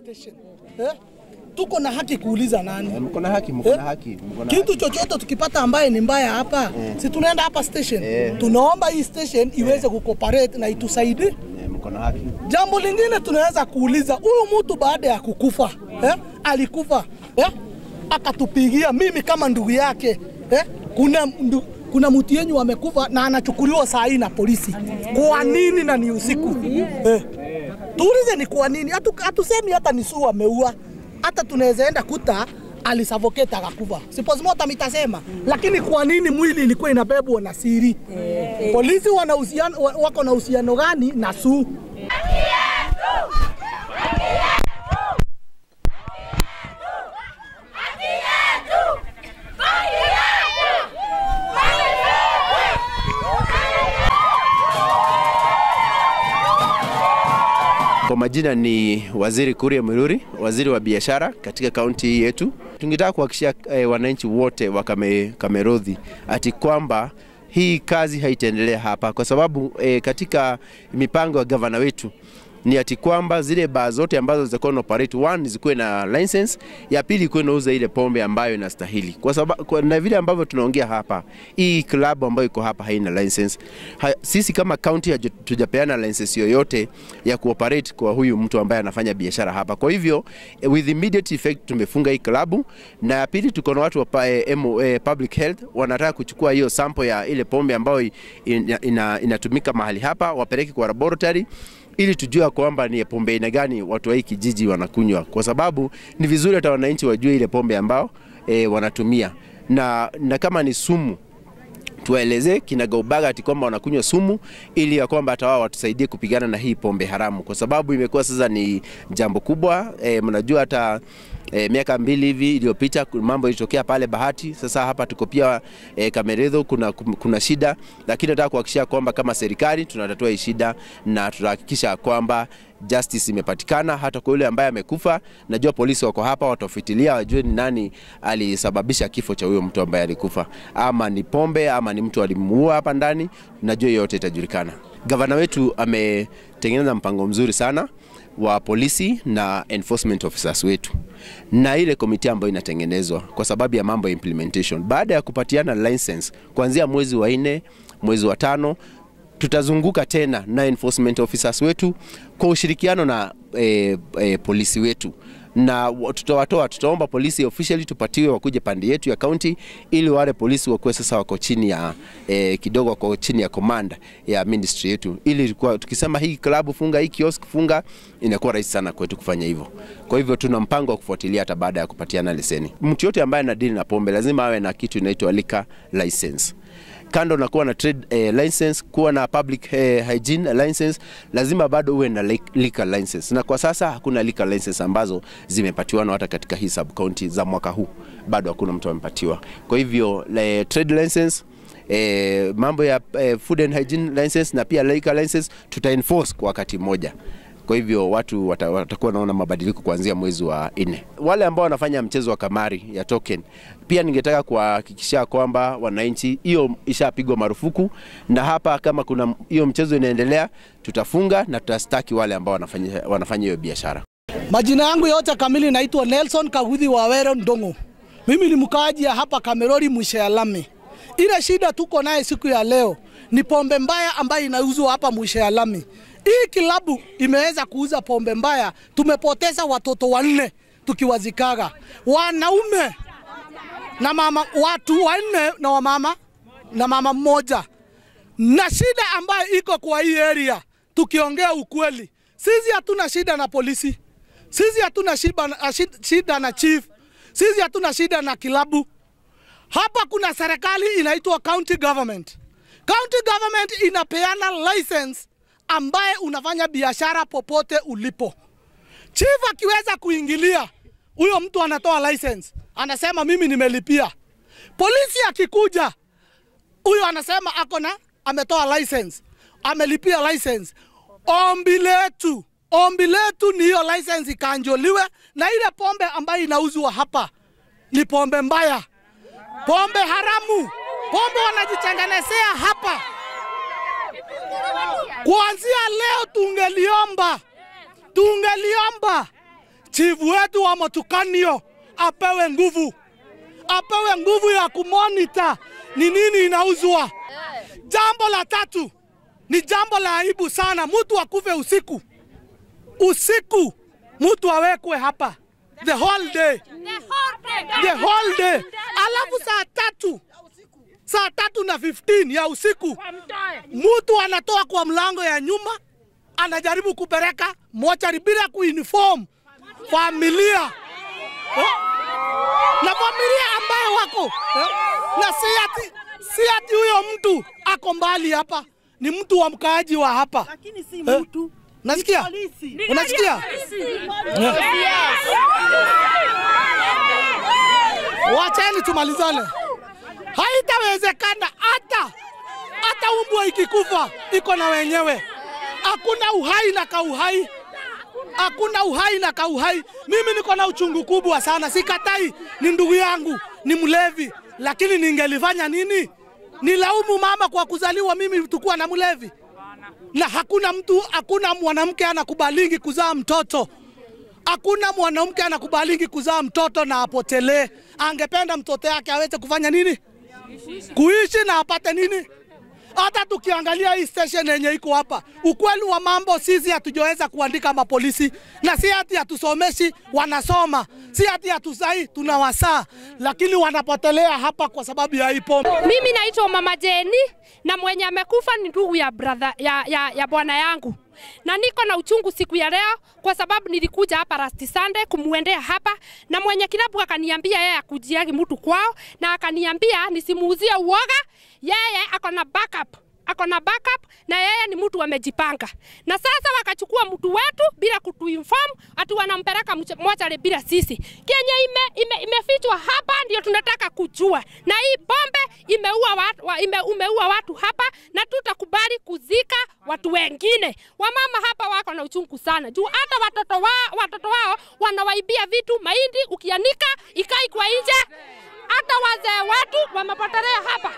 station eh? Tuko na haki kuuliza nani Mko na haki, mko na haki, mko na kitu chochote tukipata ambaye ni mbaya hapa si tunaenda hapa station tunaomba hii station iweze kucooperate na itusaidie. haki. Mko na haki. Jambo lingine tunaweza kuuliza huyu mtu baada ya kukufa eh, alikufa eh, akatupigia mimi kama ndugu yake eh, kuna ndu, kuna mtu yenyu amekufa na anachukuliwa saa hii na polisi. Kwa nini na ni usiku eh? Tuulize ni kwa nini? Hatu, hatusemi hata ni Sue ameua, hata tunaweza enda kuta alisavoketa akakufa, si postmortem itasema, lakini kwa nini mwili ilikuwa inabebwa na siri? Polisi wana uhusiano, wa- wako na uhusiano gani na Sue? Kwa majina ni Waziri Kuria Mururi, waziri wa biashara katika kaunti hii yetu. Tungetaka kuhakikishia eh, wananchi wote wa Kame, Kamerodhi ati kwamba hii kazi haitaendelea hapa kwa sababu eh, katika mipango ya gavana wetu ni ati kwamba zile baa zote ambazo zitakuwa na operate one zikuwe na license, ya pili ikuwe nauza ile pombe ambayo inastahili, kwa sababu kwa, na vile ambavyo tunaongea hapa, hii klabu ambayo iko hapa haina license. Ha, sisi kama county hatujapeana license yoyote ya kuoperate kwa huyu mtu ambaye anafanya biashara hapa. Kwa hivyo eh, with immediate effect tumefunga hii klabu, na ya pili tuko na watu wa pa, eh, MO, eh, public health wanataka kuchukua hiyo sample ya ile pombe ambayo ina, ina, inatumika mahali hapa wapeleke kwa laboratory ili tujue kwamba ni pombe aina gani watu wa hii kijiji wanakunywa, kwa sababu ni vizuri hata wananchi wajue ile pombe ambao e, wanatumia na, na kama ni sumu tuwaelezee kinagaubaga ati kwamba wanakunywa sumu ili ya kwamba hata wao watusaidie kupigana na hii pombe haramu, kwa sababu imekuwa sasa ni jambo kubwa. E, mnajua hata e, miaka mbili hivi iliyopita ku- mambo ilitokea pale Bahati. Sasa hapa tuko pia e, Kameredho kuna, kuna shida, lakini nataka kuhakikisha kwamba kama serikali tunatatua hii shida na tutahakikisha kwamba justice imepatikana hata kwa yule ambaye amekufa. Najua polisi wako hapa, watafuatilia wajue ni nani alisababisha kifo cha huyo mtu ambaye alikufa, ama ni pombe ama ni mtu alimuua hapa ndani. Najua hiyo yote itajulikana. Gavana wetu ametengeneza mpango mzuri sana wa polisi na enforcement officers wetu na ile komiti ambayo inatengenezwa kwa sababu ya mambo ya implementation. Baada ya kupatiana license kuanzia mwezi wa nne, mwezi wa tano tutazunguka tena na enforcement officers wetu kwa ushirikiano na e, e, polisi wetu na wa- tutawatoa, tutaomba polisi officially tupatiwe wakuje pande yetu ya county, ili wale polisi wakuwe sasa wako chini ya e, kidogo wako chini ya command ya ministry yetu, ili kwa, tukisema hii klabu funga, hii kiosk funga, inakuwa rahisi sana kwetu kufanya hivyo. Kwa hivyo tuna mpango wa kufuatilia hata baada ya kupatiana leseni. Mtu yote ambaye anadili na pombe lazima awe na kitu inaitwa liquor license kando na kuwa na trade eh, license, kuwa na public eh, hygiene license, lazima bado uwe na li- liquor license, na kwa sasa hakuna liquor license ambazo zimepatiwana hata katika hii sub county za mwaka huu, bado hakuna mtu amepatiwa. Kwa hivyo le, trade license eh, mambo ya eh, food and hygiene license na pia liquor license tuta enforce kwa wakati mmoja. Kwa hivyo watu wata- watakuwa naona mabadiliko kuanzia mwezi wa nne. Wale ambao wanafanya mchezo wa kamari ya token, pia ningetaka kuwahakikishia kwamba wananchi, hiyo ishapigwa marufuku, na hapa kama kuna hiyo mchezo inaendelea, tutafunga na tutastaki wale ambao wanafanya wanafanya hiyo biashara. Majina yangu yote kamili naitwa Nelson Kaguthi Wawero Ndongo. Mimi ni mkaaji ya hapa Kamerori mwisho ya lami. Ile shida tuko naye siku ya leo ni pombe mbaya ambayo inauzwa hapa mwisho ya lami. Hii kilabu imeweza kuuza pombe mbaya, tumepoteza watoto wanne tukiwazikaga, wanaume na mama, watu wanne na wamama na mama mmoja na shida ambayo iko kwa hii area, tukiongea ukweli, sisi hatuna shida na polisi, sisi hatuna shida, shida, shida na chief, sisi hatuna shida na kilabu. Hapa kuna serikali inaitwa county government. County government inapeana license ambaye unafanya biashara popote ulipo. Chief akiweza kuingilia, huyo mtu anatoa license, anasema mimi nimelipia. Polisi akikuja, huyo anasema ako na ametoa license, amelipia license. Ombi letu ombi letu ni hiyo license ikanjoliwe, na ile pombe ambayo inauzwa hapa ni pombe mbaya, pombe haramu, pombe wanajitengenezea hapa. Kuanzia leo tungeliomba tungeliomba chifu wetu wa Matukanio apewe nguvu, apewe nguvu ya kumonita ni nini inauzwa. Jambo la tatu ni jambo la aibu sana, mtu akufe usiku usiku, mtu awekwe hapa the whole day, the whole day, alafu saa tatu saa tatu na 15 ya usiku mtu anatoa kwa mlango ya nyuma anajaribu kupeleka mochari bila kuinform familia eh? na familia ambayo wako eh? na si ati si ati huyo mtu ako mbali hapa, ni mtu wa mkaaji wa hapa Lakini si Eh? mtu. Nasikia? Polisi. Unasikia? Wacheni tumalizane. Haitawezekana hata hata umbwa ikikufa iko na wenyewe. Hakuna uhai na kauhai, hakuna uhai na kauhai. Mimi niko na uchungu kubwa sana, sikatai, ni ndugu yangu, ni mlevi, lakini ningelifanya nini? Nilaumu mama kwa kuzaliwa mimi tukuwa na mlevi? na hakuna mtu, hakuna mwanamke anakubalingi kuzaa mtoto. Hakuna mwanamke anakubalingi kuzaa mtoto na apotelee. Angependa mtoto yake aweze kufanya nini? Kuishi na apate nini? Hata tukiangalia hii station yenye iko hapa, ukweli wa mambo, sisi hatujaweza kuandika mapolisi, na si ati hatusomeshi, wanasoma, si ati hatusai, tunawasaa, lakini wanapotelea hapa kwa sababu ya hii pombe. Mimi naitwa Mama Jeni na mwenye amekufa ni ndugu ya brother ya, ya, ya bwana yangu, na niko na uchungu siku ya leo kwa sababu nilikuja hapa last Sunday kumuendea hapa, na mwenye kilabu akaniambia yeye akujiagi mtu kwao, na akaniambia nisimuuzie uoga, yeye ako na backup ako na backup na yeye ni mtu amejipanga, na sasa wakachukua mtu wetu bila kutuinform ati wanampeleka mche- mochari bila sisi. Kenye ime, ime, imefichwa hapa ndio tunataka kujua, na hii pombe imeua watu, wa, ime, umeua watu hapa, na tutakubali kuzika watu wengine. Wamama hapa wako na uchungu sana juu hata watoto wao, watoto wao wanawaibia vitu mahindi, ukianika ikai kwa nje. Hata wazee wetu wamepotelea hapa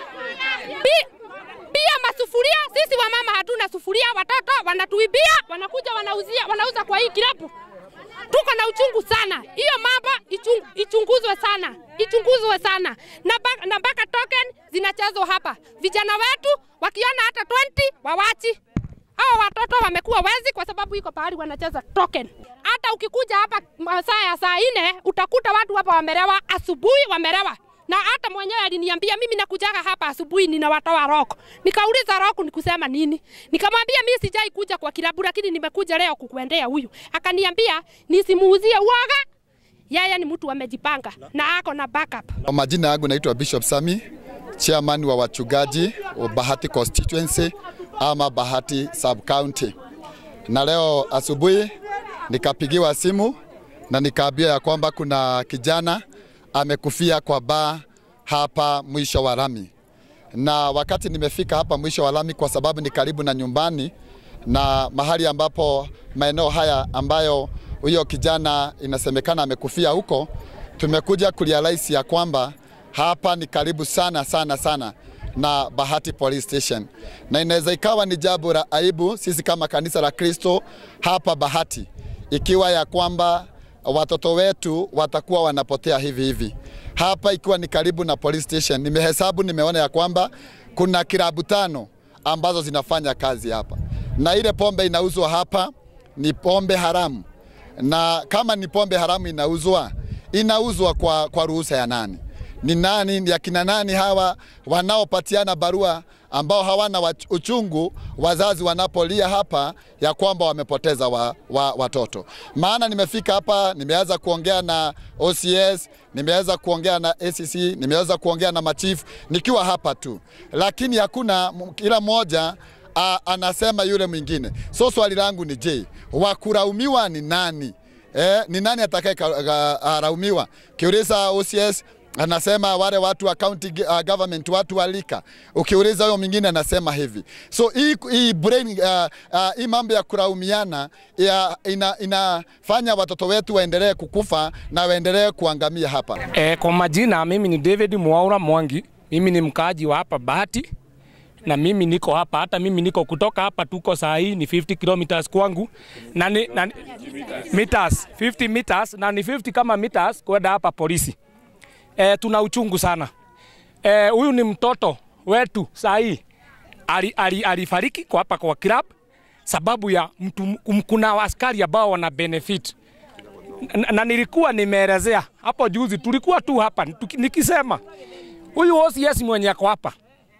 Bi, pia masufuria, sisi wamama hatuna sufuria, watoto wanatuibia, wanakuja wanauzia, wanauza kwa hii kilabu. Tuko na uchungu sana, hiyo mambo ichung, ichunguzwe sana, ichunguzwe sana na ba- na mpaka token zinachezwa hapa. Vijana wetu wakiona hata 20 wawachi hao watoto wamekuwa wezi kwa sababu iko pahali wanacheza token. Hata ukikuja hapa masaa ya saa nne utakuta watu hapa wamelewa, asubuhi wamelewa na hata mwenyewe aliniambia mimi nakujaga hapa asubuhi ninawatoa roko. Nikauliza roko ni kusema nini? Nikamwambia mimi sijai kuja kwa kilabu, lakini nimekuja leo kukuendea huyu. Akaniambia nisimuuzie uoga, yeye ni mtu amejipanga na ako na backup. Kwa majina yangu naitwa Bishop Sami, chairman wa wachungaji wa Bahati constituency ama Bahati sub county. Na leo asubuhi nikapigiwa simu na nikaambiwa ya kwamba kuna kijana amekufia kwa baa hapa mwisho wa lami, na wakati nimefika hapa mwisho wa lami, kwa sababu ni karibu na nyumbani na mahali ambapo maeneo haya ambayo huyo kijana inasemekana amekufia huko, tumekuja kurealize ya kwamba hapa ni karibu sana sana sana na Bahati Police Station, na inaweza ikawa ni jambo la aibu sisi kama kanisa la Kristo hapa Bahati, ikiwa ya kwamba watoto wetu watakuwa wanapotea hivi hivi hapa, ikiwa ni karibu na police station. Nimehesabu, nimeona ya kwamba kuna kilabu tano ambazo zinafanya kazi hapa, na ile pombe inauzwa hapa ni pombe haramu, na kama ni pombe haramu inauzwa, inauzwa kwa, kwa ruhusa ya nani? Ni nani, ni akina nani hawa wanaopatiana barua ambao hawana wach- uchungu wazazi wanapolia hapa ya kwamba wamepoteza wa, wa, watoto. Maana nimefika hapa, nimeanza kuongea na OCS, nimeweza kuongea na ACC, nimeweza kuongea na machifu nikiwa hapa tu, lakini hakuna m- kila mmoja a, anasema yule mwingine. So swali langu ni je, wakulaumiwa ni nani? Eh, ni nani atakayearaumiwa? Kiuliza OCS anasema wale watu wa county uh, government, watu wa lika. Ukiuliza huyo mwingine anasema hivi. So hii hii brain uh, uh, hii mambo ya kulaumiana ya, ina, inafanya watoto wetu waendelee kukufa na waendelee kuangamia hapa. E, kwa majina mimi ni David Mwaura Mwangi, mimi ni mkaaji wa hapa Bahati na mimi niko hapa, hata mimi niko kutoka hapa, tuko saa hii ni 50 kilometers kwangu na ni, na, ni- meters 50 meters na ni 50 kama meters kwenda hapa polisi. E, tuna uchungu sana. Eh, huyu ni mtoto wetu saa hii ali, ali, alifariki kwa hapa kwa club sababu ya mtu, kum- kuna askari ambao wana benefit na, na nilikuwa nimeelezea hapo juzi, tulikuwa tu hapa tuki- nikisema huyu OCS mwenye ako hapa,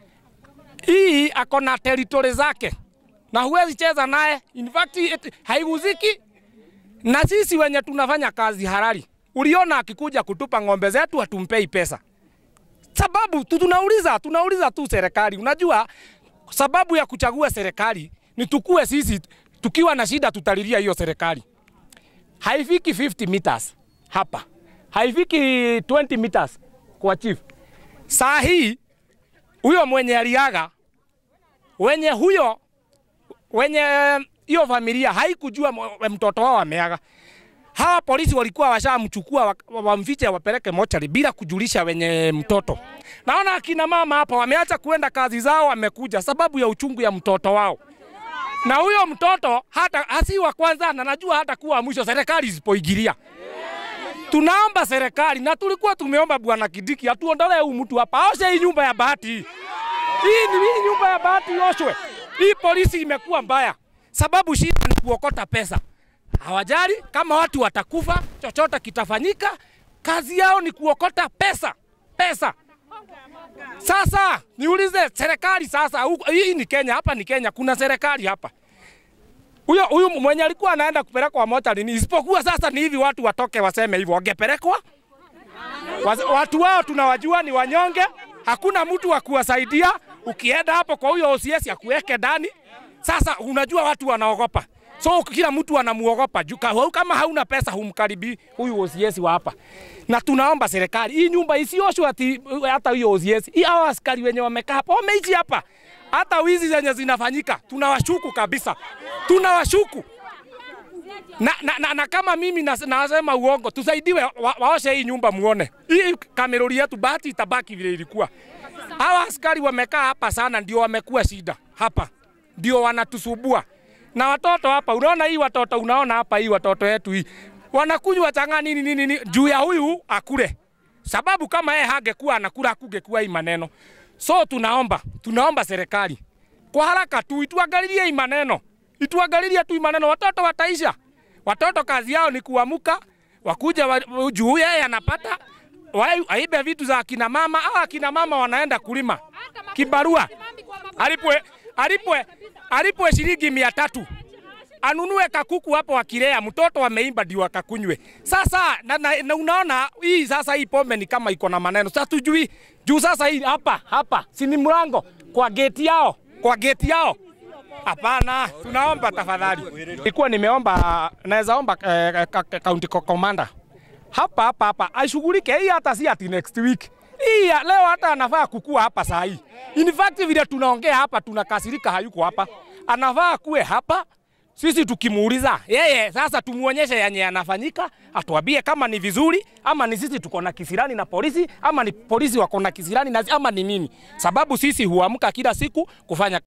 hii ako na territory zake na huwezi cheza naye, in fact it- haiguziki na sisi wenye tunafanya kazi halali. Uliona akikuja kutupa ng'ombe zetu hatumpei pesa sababu tu tunauliza tunauliza tu serikali. Unajua sababu ya kuchagua serikali ni tukue sisi tukiwa na shida tutalilia hiyo serikali. Haifiki 50 meters hapa, haifiki 20 meters kwa chief. Saa hii huyo mwenye aliaga, wenye huyo wenye hiyo familia haikujua m- mtoto wao ameaga hawa polisi walikuwa washamchukua wa- wamfiche wapeleke mochari bila kujulisha wenye mtoto. Naona akina mama hapa wameacha kuenda kazi zao, wamekuja sababu ya uchungu ya mtoto wao, na huyo mtoto hata hasi wa kwanza, na najua hata kuwa mwisho serikali isipoingilia. Tunaomba serikali na tulikuwa tumeomba bwana Kidiki atuondolee huyu mtu hapa, aoshe hii nyumba ya bahati hii. Hii ni hii nyumba ya bahati ioshwe. Hii polisi imekuwa mbaya, sababu shida ni kuokota pesa hawajali kama watu watakufa, chochote kitafanyika. Kazi yao ni kuokota pesa pesa. Sasa niulize serikali sasa, huku- hii ni Kenya, hapa ni Kenya, kuna serikali hapa. Huyo huyu mwenye alikuwa anaenda kupelekwa mochari ni isipokuwa sasa ni hivi watu watoke waseme hivyo, wangepelekwa Waz- watu wao tunawajua ni wanyonge, hakuna mtu wa kuwasaidia. Ukienda hapo kwa huyo OCS akuweke ndani. Sasa unajua watu wanaogopa, so kila mtu anamuogopa juu ka- kama hauna pesa humkaribi huyu OCS wa hapa. Na tunaomba serikali hii nyumba isioshwe ati hata huyo OCS, hii hao askari wenye wamekaa hapa wameishi hapa, hata wizi zenye zinafanyika tunawashuku kabisa, tunawashuku na, na, na, na kama mimi nas- nasema uongo, tusaidiwe wa, waoshe hii nyumba muone. Hii kamerori yetu bahati itabaki vile ilikuwa. Hawa askari wamekaa hapa sana, ndio wamekuwa shida hapa, ndio wanatusubua na watoto hapa. Unaona hii watoto, unaona hapa hii watoto yetu hii wanakunywa chang'aa nini nini, nini juu ya huyu akule, sababu kama yeye hangekuwa anakula hakungekuwa hii maneno. So tunaomba tunaomba serikali kwa haraka tu ituangalilie hii maneno, ituangalilie tu hii maneno, watoto wataisha. Watoto kazi yao ni kuamuka, wakuja wa, juu yeye anapata wa- aibe vitu za akina mama au akina mama wanaenda kulima kibarua, alipwe alipwe alipwe shilingi mia tatu anunue kakuku hapo akilea mtoto ameimba ndio akakunywe. Sasa na, na, na unaona hii sasa hii pombe ni kama iko na maneno. Sasa tujui juu sasa hii hapa hapa si ni mlango kwa geti yao kwa geti yao. Hapana, tunaomba tafadhali. Nilikuwa nimeomba naweza omba eh, ka- ka- county co- commander hapa hapa hapa ashughulike hii, hata si ati next week hii ya leo, hata anafaa kukua hapa saa hii. In fact vile tunaongea hapa tunakasirika, hayuko hapa, anafaa kuwe hapa sisi tukimuuliza yeye sasa, tumuonyeshe yenye yanafanyika, atuambie kama ni vizuri ama ni sisi tuko na kisirani na polisi ama ni polisi wako na kisirani na ama ni nini, sababu sisi huamka kila siku kufanya